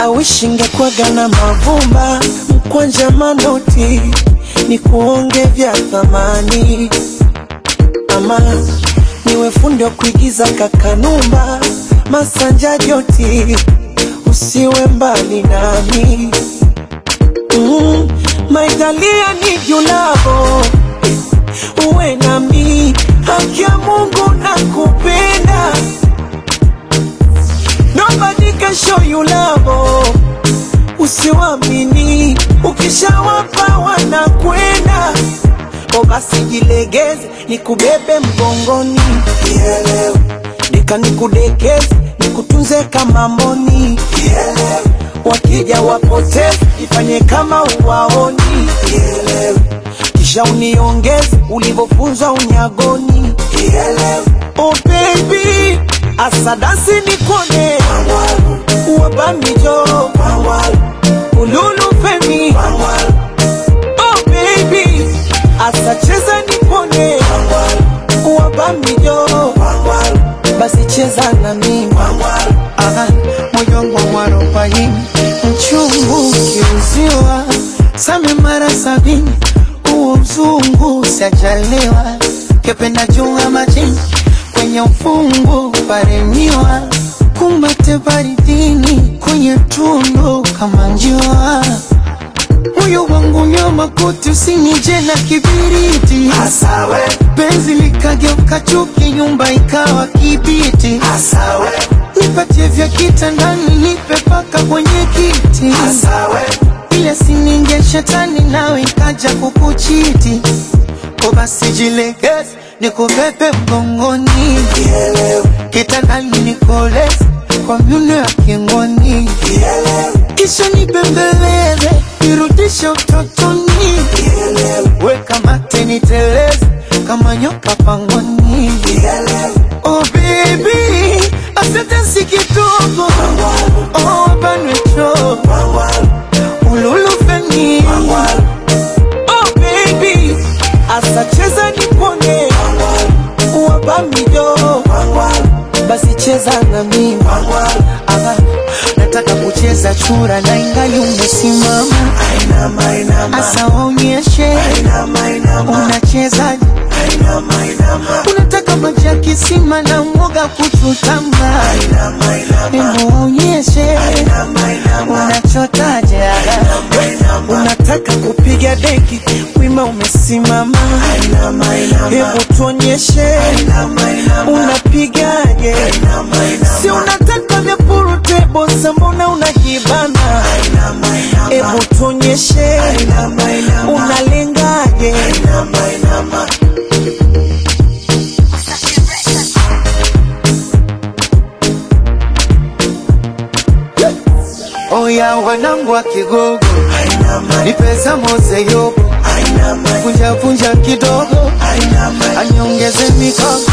wish ingekwaga na mavumba mkwanja manoti ni kuonge vya thamani ama niwe fundi wa kuigiza kakanumba masanja joti usiwe mbali nami mm, maitalia ni julavo uwe nami haki ya Mungu na kupenda nobody can show you love usiwamini ukishawapa wanakwenda o basi jilegeze nikubebe mgongoni Nielewe. nika nikudekeze nikutunze kama mboni Nielewe. wakija wapoteze ifanye kama uwaoni Nielewe. kisha uniongeze ulivyofunzwa unyagoni Nielewe. oh baby asadasi nikone wabamijo ululu femi oh baby asacheza nipone wabamijo basi cheza na mimi Aha, moyo wangu warobaini mchungu kiuziwa same mara sabini huo mzungu sajaliwa kependa junga majini kwenye ufungu paremiwa kumbate baridini kwenye tundu kama njua moyo wangu nyama kote usinije na kibiriti Asawe, penzi likageuka chuki nyumba ikawa kibiti asawe, nipatie vya kitandani nipe paka kwenye kiti asawe, ile sininge shetani nawe ikaja kukuchiti ko basi jilegeze nikubebe mgongoni nielewe, kitandani nikoleze kwa myuno ya kingoni nielewe, kisha nibembeleze nirudishe utotoni nielewe, weka mate niteleze kama nyoka pangoni nielewe, oh baby asante si kidogo oh banwecho wangwalu, ululufeni wangwalu, oh baby asacheza nipone wabamijo wangwalu, basi cheza na mimi wangwalu, Aha, nataka kucheza chura na ingali umesimama ainama, ainama, asa waonyeshe ainama, ainama, unachezaje ainama, ainama, unataka maji ya kisima na mwoga kuchutama ainama, ainama, hebu waonyeshe ainama, ainama, unachotaje ainama, unataka kupiga deki wima umesimama ainama, ainama, hebu tuonyeshe ainama, ainama, unapigaje ainama, ainama, si unataka vya purutebo mbona unajibana ainama, ainama, hebu tuonyeshe ainama, ainama, unalengaje ainama, ainama. oya wanangu wa kigogo Ainama, ni pesa mose yobo ainama, vunja vunja kidogo ainama, anyongeze mikono